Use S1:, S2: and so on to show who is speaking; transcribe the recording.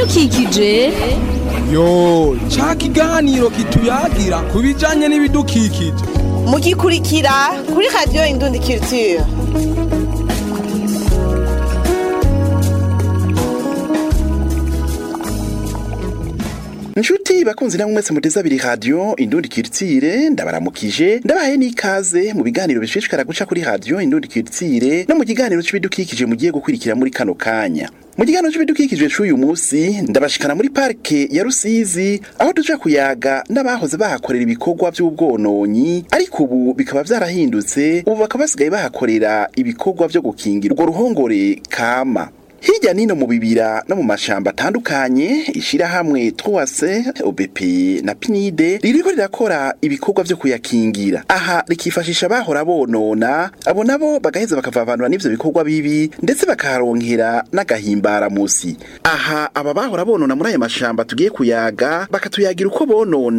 S1: ibidukikije
S2: yo ca kiganiro kituyagira ku bijanye n'ibidukikije
S3: mugikurikira kuri radiyo indundi culture
S4: Nshuti bakunzi namwe mwese muteza abiri radio Indundi Kiritsire ndabaramukije ndabahaye n'ikaze mu biganiro bishishikara guca kuri radio Indundi Kiritsire no mu kiganiro c'ibidukikije mugiye gukurikira muri kano kanya mu kiganiro c'ibidukikije c'uyu musi ndabashikana muri parke ya Rusizi aho tuja kuyaga n'abahoze bahakorera ibikorwa vy'ubwononyi ariko ubu bikaba vyarahindutse ubu bakaba basigaye bahakorera ibikorwa vyo gukingira urwo ruhongore kama Hirya nino mu bibira no mu mashamba atandukanye ishirahamwe Troase OBP na PNID ririko rirakora ibikorwa vyo kuyakingira aha rikifashisha bahora bonona abo nabo bagaheza bakavavanura n'ivyo bikorwa bibi ndetse bakaharonkera n'agahimbara musi aha aba bahora bonona muri aya mashamba tugiye kuyaga bakatuyagira uko bonona